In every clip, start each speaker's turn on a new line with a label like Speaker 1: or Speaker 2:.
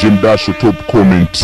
Speaker 1: DJ Mdasho top comment.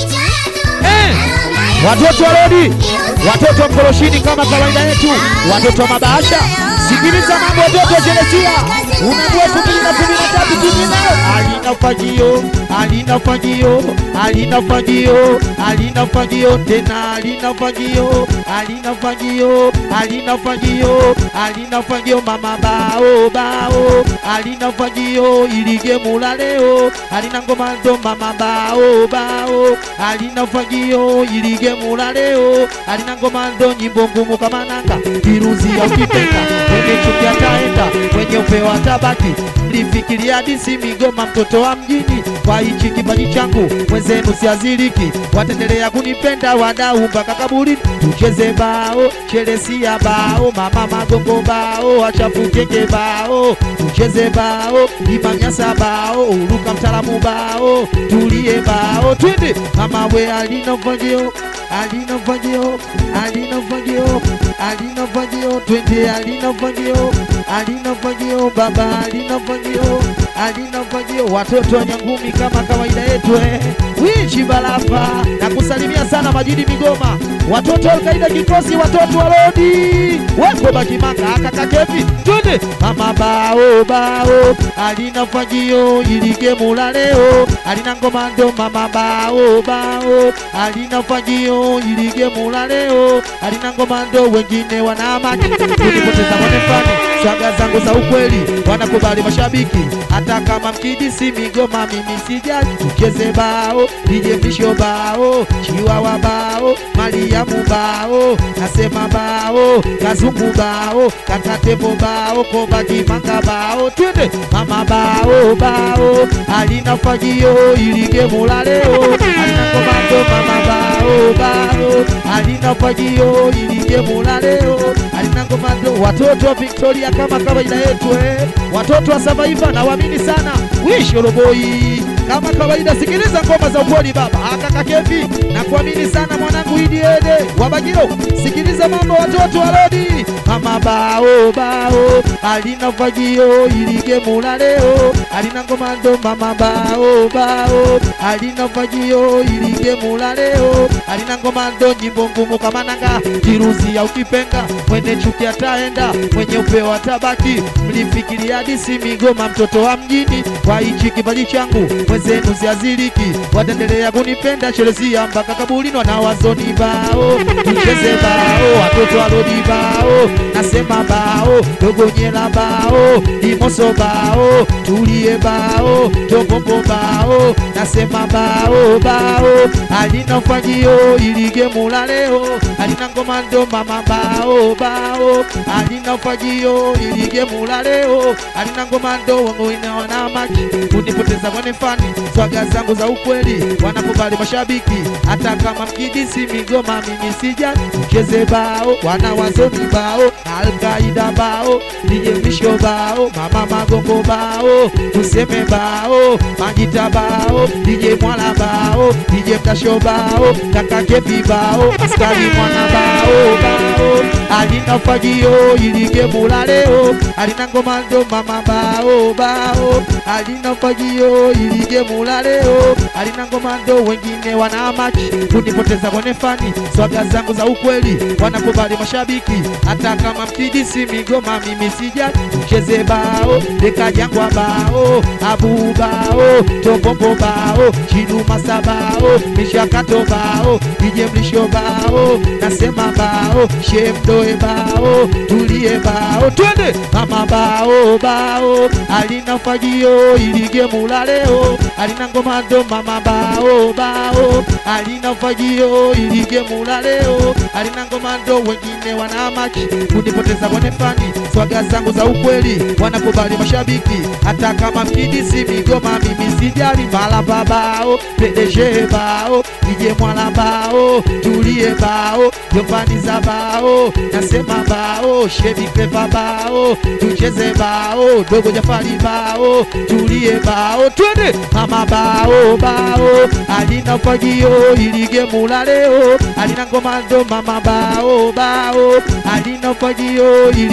Speaker 2: Eh, watoto wa rodi, watoto wa mkoroshini kama kawaida yetu, watoto wa mabahasha, sikiliza mambo watoto wa Chelesia, unaambiwa elfu mbili na kumi na tatu tumina alina fagio, alina fagio, alina fagio, alina fagio tena, alina fagio, alina fagio, alina fagio, alina fagio mama bao bao, alina fagio ilige mulaleo, alina ngoma ndo mama bao bao, alina fagio ilige mulaleo, alina ngoma ndo nyimbo ngumu kama nanga, viruzi ya ukipenda, mwenye chuki ataenda, mwenye upewa tabaki, mlifikiria disi migoma mtoto wa mjini, kwa hichi kipaji changu mwenzenu siaziliki, wataendelea kunipenda wadau mpaka kaburi, tucheze bao, Chelesia bao, mama magongo bao, achafukenge bao, tucheze bao, imamnyasa bao, uruka mtaalamu bao, tulie bao, twende mama we alina mfagio alina mfagio alina mfagio alina mfagio twende alina mfagio alina mfagio baba alina mfagio alina mfagio watoto wa Nyangumi kama kawaida yetu eh. Wichi Balapa na kusalimia sana Majidi Migoma, watoto wa Alkaida kikosi, watoto wa Lodi weko Bakimanga akakakevi twende mama bao bao alina fagio ilige mulaleo alina ngomando mama bao bao alina fagio ilige mulaleo alina ngomando wengine wanamaki kunipoteza mwanefani swaga zangu za ukweli wanakubali mashabiki hata kama mkidisi Migoma mimi sijali tucheze bao DJ Mrisho bao Chiwawa bao Mariamu bao nasema bao Kazungu bao Kakatepo bao Koba Kimanga bao twende mama bao bao alina fagio ilige mulaleo alina komando mama bao bao alina fagio ilige mulaleo alina komando watoto wa Victoria kama kawaida yetu eh. watoto wa Survivor nawaamini sana wish Oroboi kama kawaida, sikiliza ngoma za ukweli baba akaka Kevi na kuamini sana mwanangu Idi Ede wa Bagiro, sikiliza mambo watoto wa Lodi mama bao bao alina fagio ilige mulaleo alina ngomando mama bao bao alina fagio ilige mulaleo alina ngomando nyimbo ngumu kama nanga kiruzi ya ukipenga mwenye chuki ataenda mwenye upeo atabaki mlifikiria disi Migoma mtoto wa mjini kwa hichi kipaji changu mwenzenu siaziliki wataendelea kunipenda Chelesia mpaka kabulini wanawazoni bao tucheze bao watoto walodi bao nasema bao dogonyela bao limoso bao tulie bao togombo bao nasema bao bao alina fagio ilige mulaleo alina ngomando mama bao bao alina fagio ilige mulaleo alina ngomando wangowine wanamaki kunipoteza kwenye fani swaga zangu za ukweli wanakubali mashabiki hata kama mkidisi Migoma mimi sija cheze bao wana wazoni bao Alkaida bao DJ Mrisho bao mama magongo bao tuseme bao Majita bao DJ Mwala bao DJ Mdasho bao kaka Kevi bao askari mwana bao bao alina fagio ilige mulaleo alina ngomando mama bao bao alina fagio ilige mulaleo alina ngomando wengine wanamaki kunipoteza kwenye fani swaga zangu za ukweli wanakubali mashabiki hata kama mkidisi Migoma mimi sija cheze bao dekajangwa bao abu bao tobombo bao chidumasa bao mishakato bao DJ Mrisho bao nasema bao shemdoe bao tulie bao twende mama bao bao alina fagio ilige mulaleo alina ngomando mama bao bao alina fagio ilige mulaleo alina ngomando wengine wanamaki kunipoteza kwenye fani swaga zangu za ukweli wanakubali mashabiki hata kama mkidisi Migoma mimi sijali malapa bao PDG bao DJ Mwala bao tulie bao Jovani za bao nasema bao Shebi Clever bao tucheze bao dogo Jafari bao tulie bao twende mama bao bao alina fagio ilige mulaleo alina ngomando mama bao bao alina fagio ilige mulaleo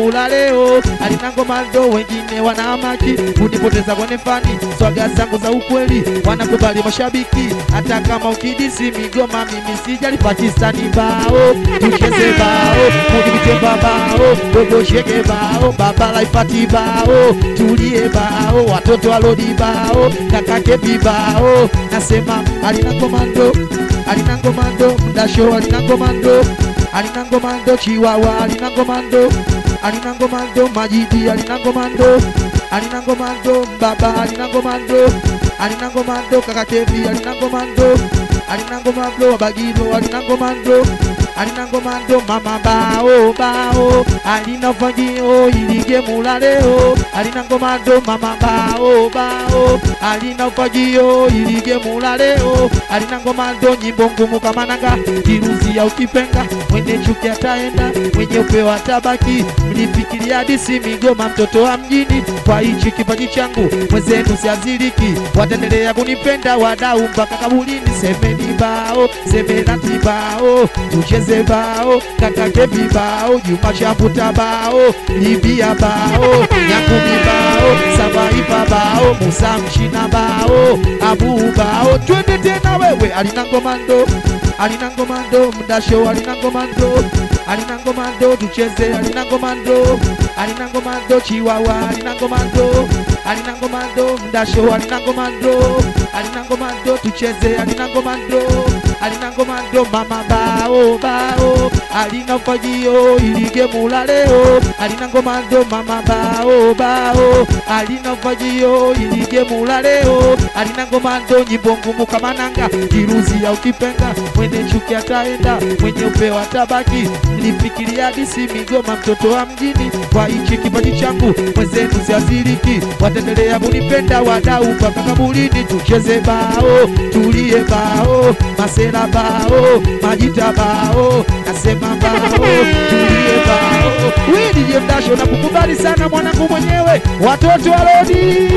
Speaker 2: mula leo alina ngoma ndo wengine wanaamaki kunipoteza kwenye fani swaga zangu za ukweli wanakubali mashabiki hata kama ukidisi migoma mimi sijali pakistani bao tucheze bao kunivitemba bao dogo shege bao baba laifati bao tulie bao watoto walodi bao kakake vibao nasema alina komando alina ngomando mdasho alina ngomando alina ngomando chiwawa alina ngomando alina ngomando majidi alina ngomando alina ngomando mbaba alina ngomando alina ngomando kakakevi alina ngomando alina ngomando wabagilo alina ngomando alina ngomando mama bao bao alina fagio ilige mula leo alina ngomando mama bao bao alina fagio ilige mula leo alina ngomando nyimbo ngumu kama nanga kiruzi ya ukipenga mwenye chuki ataenda mwenye upewa tabaki mnifikiria hadisi migoma mtoto wa mjini kwa hichi kipaji changu mwenzenu siaziliki wataendelea kunipenda wadau mpaka kabulini semeni bao semenati bao tucheze bao kakake vibao juma chambuta bao libia bao nyakumi bao sabaipa bao musa mshina bao abu bao twende tena wewe alina ngomando alina ngomando mdasho alina ngomando alina ngomando tucheze alina ngomando alina ngomando chiwawa alina ngomando alina ngomando mdasho alina ngomando alina ngomando tucheze alina ngomando alina ngomando mama bao bao alina fagio ilige mula leo alina ngomando mama bao bao alina fagio ilige mula leo alina ngomando nyimbo ngumu kama nanga kiruzi ya ukipenga mwenye chuki ataenda mwenye upewa tabaki mlifikiria hadisi migoma mtoto wa mjini kwa hichi kipaji changu mwenzenu siaziliki wataendelea kunipenda wadau mpaka kabulini tucheze bao tulie bao masela bao majita bao nasema bao tulie bao widije mdasho na kukubali sana mwanangu mwenyewe watoto walodi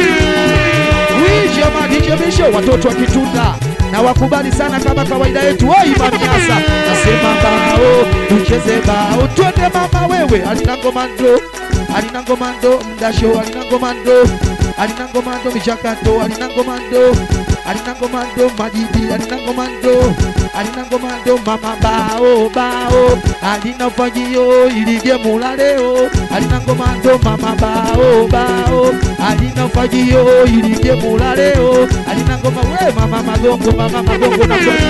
Speaker 2: wijamadijebisho watoto wa kitunda na wakubali sana kama kawaida yetu oi mamiasa nasema bao tucheze bao twende mama wewe alina ngomando alina ngomando mdasho alina ngomando alina ngomando michakato alina ngomando alina ngomando majidi alina ngomando alina ngomando mama bao bao alina fagio ilige mula leo alina ngomando mama bao bao alina fagio ilige mula leo alina ngoma we mama magongo mama magongo na kwa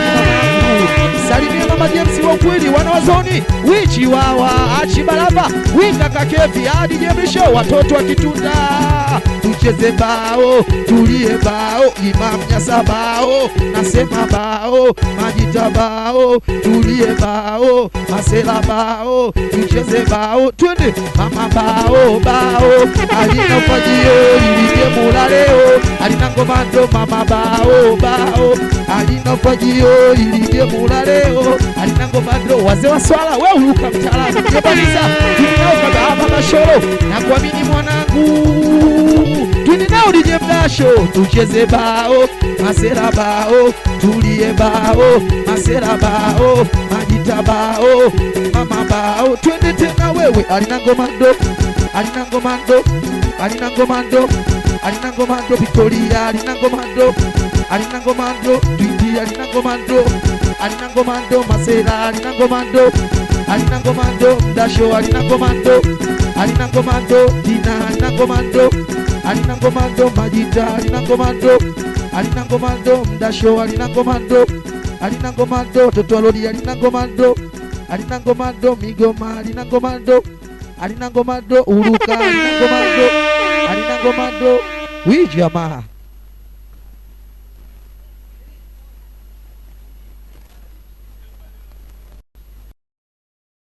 Speaker 2: salimia mama James wa ukweli wanawazoni wichi wawa achibalava winga kakevi hadi jemisho watoto wa kitunda tucheze bao tulie bao imam nyasa bao nasema bao majita bao tulie bao masela bao tucheze bao twende mama bao bao alina fajio ilige mula leo alina ngomando mama bao bao alina fajio ilige mula leo alina ngomando wazee wa swala we uluka mtaalamu jebaliza tunaokaga hapa mashoro na kuamini mwanangu twende nao DJ Mdasho tucheze bao masera bao tulie bao masera bao majita bao mama bao twende tena wewe alina ngomando alina ngomando alina ngomando alina ngomando Victoria alina ngomando alina ngomando Twiti alina ngomando alina ngomando masera alina ngomando alina ngomando Mdasho alina ngomando alina ngomando Tina alina ngomando alina ngomando Majita alina ngomando alina ngomando Mdasho alina ngomando alina ngomando Toto Alodi alina ngomando alina ngomando Migoma alina ngomando alina ngomando Uruka alina ngomando alina ngomando wi jamaa